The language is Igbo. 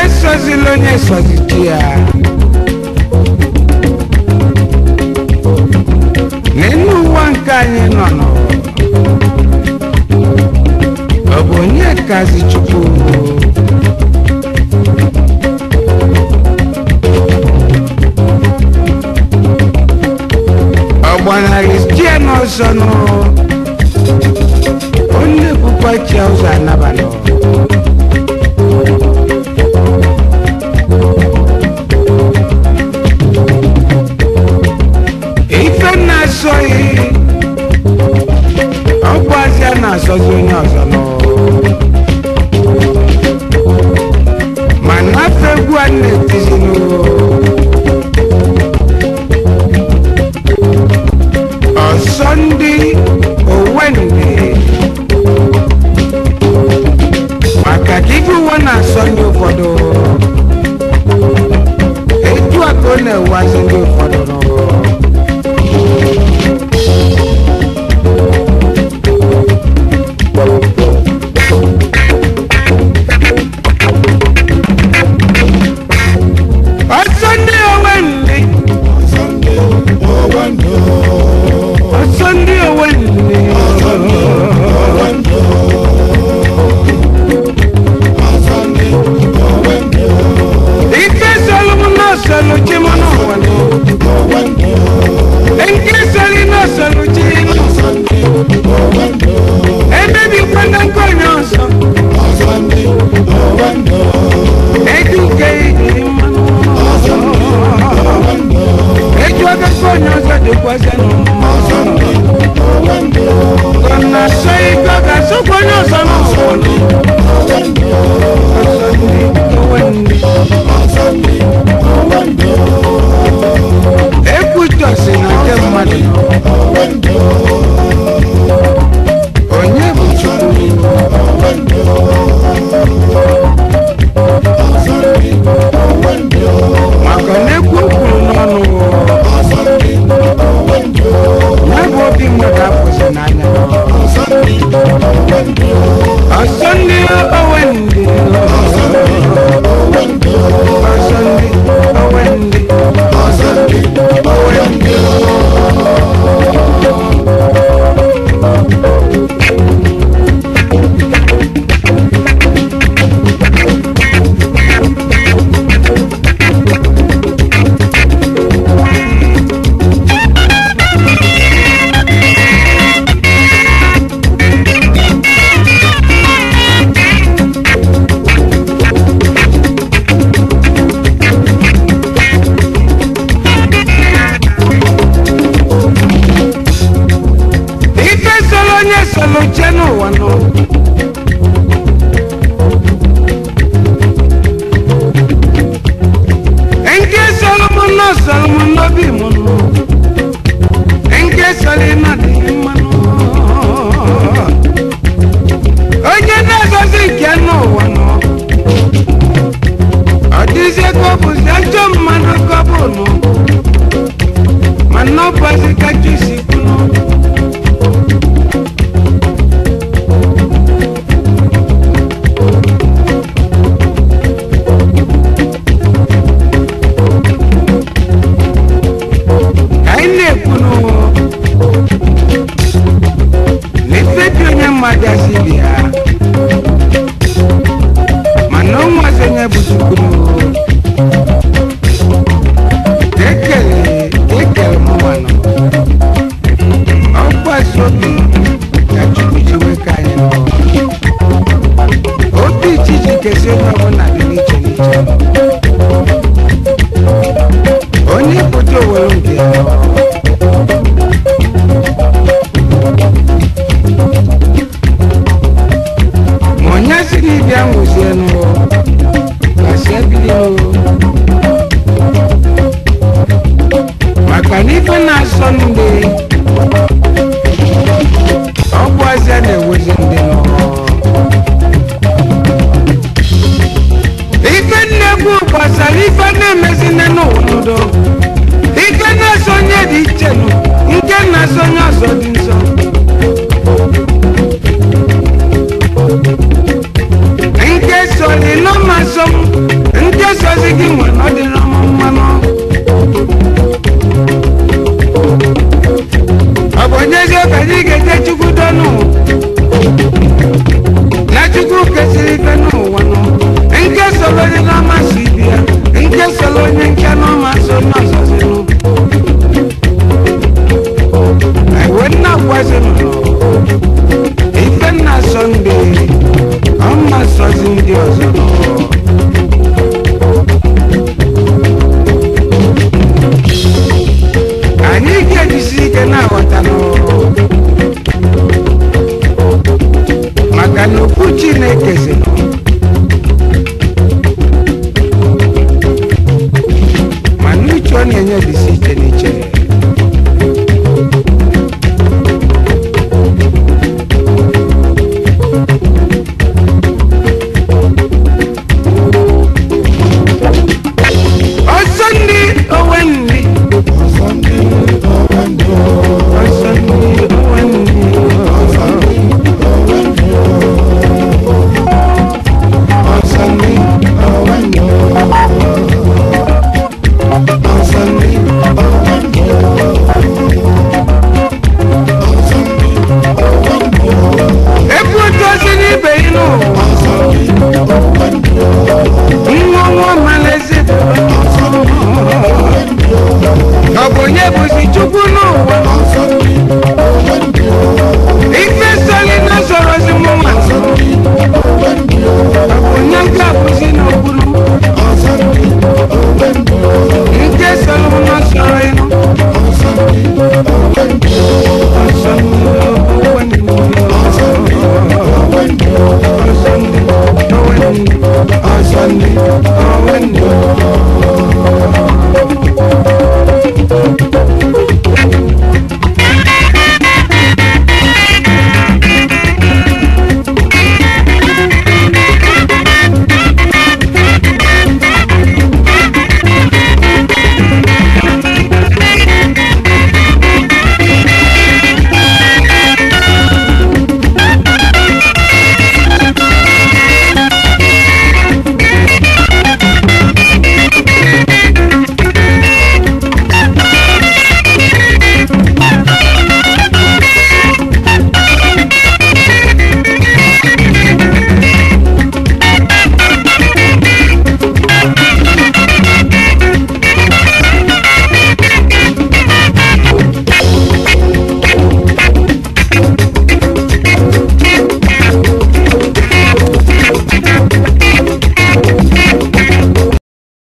sozila onye soziji ya n'elu ụwa nke anyị nọ nọ ọ bụ onye kazi chukwu ọgbanarị tie n'ọzọ nụ onye bụkwa chi ụzọ anabanọ ife na-asọghị ọ bụ azịa na-asọzi onye ọzọ nọ ma nafe egwu a na-etizinụ ọsọ ndị owendị maka ka ife uwe na-asọ ndị ụfọdụ etu a ka ọ na-ewazi ndị ụfọdụ nọ ọsọ ndị owendị ọsọ ndị owendị ike sọlụ m n'ọsọlụ chi m n'ụwa nọ nke sọlị n'ọsọlụ chi ebebikwana nke onye ọzọ eju nke ijiri mmanụ eju aka nke onye ọzọ dịkwazị ọ na-asọ ike ọ ga-asọkwa onye ọzọ n'ụwa nọ ọsọ ndị owendị ekwutọsi na nke mmadụ onye bụ chukwu maka na ekwu o kwuru n'ọnụ ya bụ obi mmadụ apụzi n'anya ọsọ ndị owendị ọsọ ndị owendị ife solo onye solo che n'ụwa nọ nke solo m nọ solo m n'obi m nọ nke solo ịnọ dị mma nọ onye na-agozi nke n'ụwa nọ ọ dịzie ka ọ bụzi ajọ mmadụ ka ọ bụ nọ mana ọ bụzi ka jusi kwunu ka anyị na-ekwu n'ụwa na ife dị onye mmadụ asị ibe ya mana o nwazi onye bụ chukwu n'ụwa ekele ekele m nwanụ ọgbazi obi ka chukwu ji wee ka anyị n'ụwa obi ijiji kesi onye ọbụla dị n'iche n'iche onye pụta owere nke ya ma onye si n'ibia nwụzie n'ụwa kasị ebili n'ụwa maka na ife na-asọ ndị ọgwụ azịa na-ewezi ndị n'ụwa ife nnegwu gbasara ife na-emezi nne n'ụwa n'udo ife na-asọ onye dị iche nụ nke na-asọ onye ọzọ dị nsọ nke sọrọ ịnọ ma sọ m ngozi gị nwe na ọ dịrị